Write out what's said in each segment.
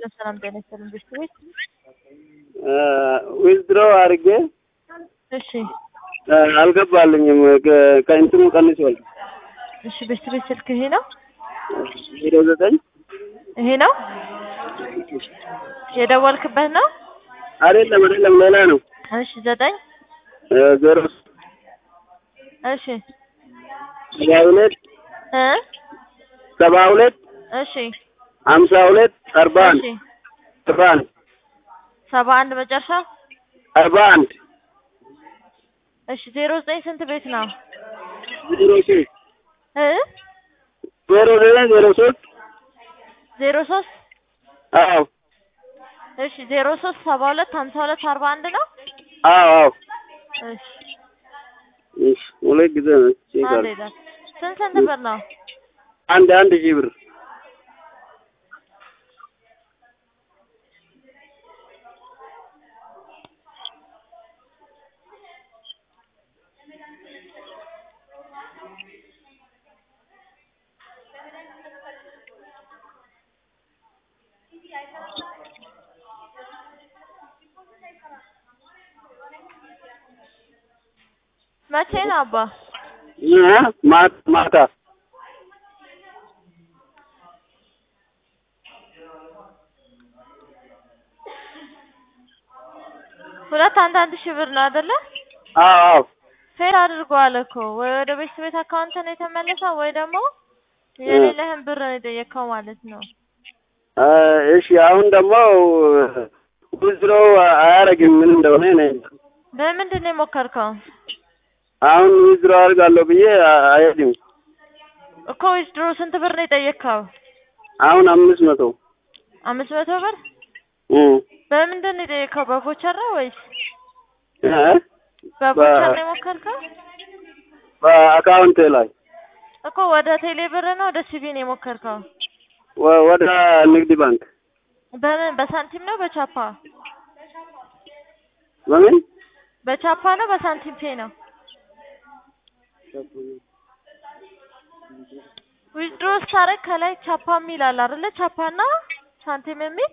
ሰላም ጤና ይስጥልን ብሽት ቤት ዊዝድሮ አድርጌ እሺ አልገባልኝም። ከ- ከእንትኑ ቀንሷል። እሺ ብሽት ቤት ስልክ ይሄ ነው ዜሮ ዘጠኝ ይሄ ነው የደወልክበት ነው አይደለም አይደለም፣ ሌላ ነው። እሺ ዘጠኝ ዜሮ እሺ ሰባ ሁለት እ ሰባ ሁለት እሺ ሀምሳ ሁለት አርባ አንድ እሺ አርባ አንድ ሰባ አንድ መጨረሻ አርባ አንድ እሺ ዜሮ ዘጠኝ ስንት ቤት ነው ዜሮ ሶስት እ ዜሮ ዘጠኝ ዜሮ ሶስት ዜሮ ሶስት አዎ እሺ ዜሮ ሶስት ሰባ ሁለት ሀምሳ ሁለት አርባ አንድ ነው አዎ አዎ እሺ እሺ ሁለት ጊዜ ነው ቼክ አንድ አድርግ። ይላል ስንት ስንት ብር ነው አንድ አንድ ሺህ ብር መቼ ነው አባ እ ማታ ማታ ሁለት አንድ አንድ ሺህ ብር ነው አይደለ አዎ አዎ ፌል አድርጓል እኮ ወይ ወደ ቤት ቤት አካውንት ነው የተመለሰው ወይ ደግሞ የሌለህን ብር ነው የጠየቀው ማለት ነው እ እሺ አሁን ደግሞ ዊዝድሮ አያደርግም ምን እንደሆነ እኔ እንጃ። በምንድን ነው የሞከርከው አሁን ዊዝድሮ አድርጋለሁ ብዬ አ- አይሄድም። እኮ ዊዝድሮ ስንት ብር ነው የጠየቅከው አሁን አምስት መቶ አምስት መቶ ብር እ በምንድን ነው የጠየቅከው በቮቸር ነው ወይስ እ በቮቸር ነው የሞከርከው በአካውንቴ ላይ እኮ ወደ ቴሌ ብር ነው ወደ ሲቢ ነው የሞከርከው ወ- ወደ ንግድ ባንክ በምን በሳንቲም ነው በቻፓ በምን በቻፓ ነው በሳንቲም ፔ ነው ዊዝድሮ ስታደርግ ከላይ ቻፓ የሚል አለ አይደለ ቻፓና ሳንቲም የሚል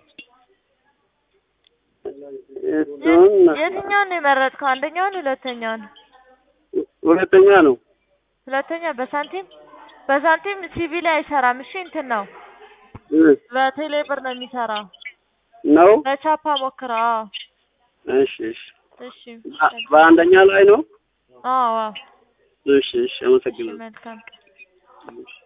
እሱን የትኛውን ነው የመረጥከው አንደኛውን ሁለተኛውን ሁለተኛ ነው። ሁለተኛ በሳንቲም በሳንቲም ሲቪ ላይ አይሰራም እሺ እንትን ነው እ በቴሌ ብር ነው የሚሰራው ነው በቻፓ ሞክረው አዎ እሺ እሺ እሺ በ- በአንደኛ ላይ ነው። አዎ አዎ እሺ እሺ እሺ አመሰግናለሁ። መልካም እሺ